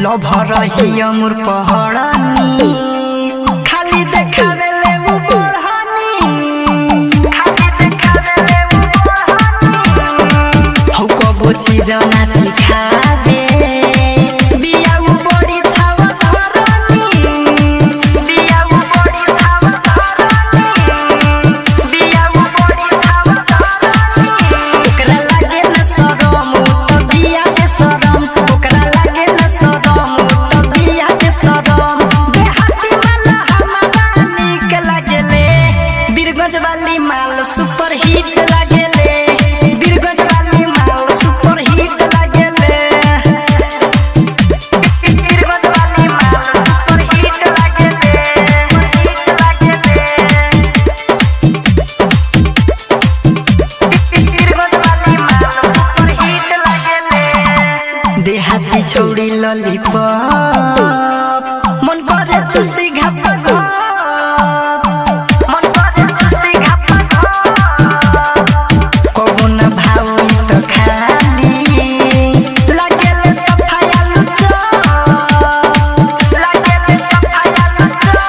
lover ही अमुर पहड़नी खाली देखावेले उ बढ़नी खाली देखावेले उ बढ़नी हौ कबो चीज नाची खावे बिया उ बड़ी छाव धरनी बिया उ बड़ी छाव धरनी बिया उ बड़ी छाव धरनी ओकरा लागे न शरम उ त बिया के शरम ओकरा लागे न शरम उ त बिया के शरम देहाती वाला हमारा नीक लागेले बीरगंज वाली माल सुपर हिट लागेले बीरगंज वाली माल सुपर हिट लागेले बीरगंज वाली माल सुपर हिट लागेले हिट लागेले देहाती छोड़ी ललिपप मन करे चुसी घापा घप मन करे चुसी घापा घप कबो न भावी त खाली लागेले सफाया लुचो लागेले सफाया लुचो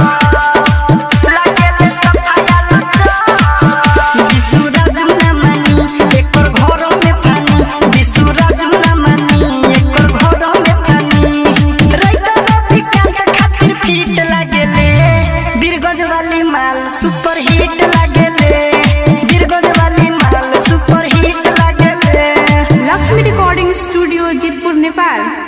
लागेले सफाया लुचो बिसुराज न मानी एकर घर में पानी बिसुराज न मानी एकर घर में पानी रैत रवि कांत खातिर फिट लागेले बीरगंज वाली माल सुपर हिट लागेले बीरगंज वाली माल सुपर हिट लागेले लक्ष्मी रिकॉर्डिंग स्टूडियो जितपुर नेपाल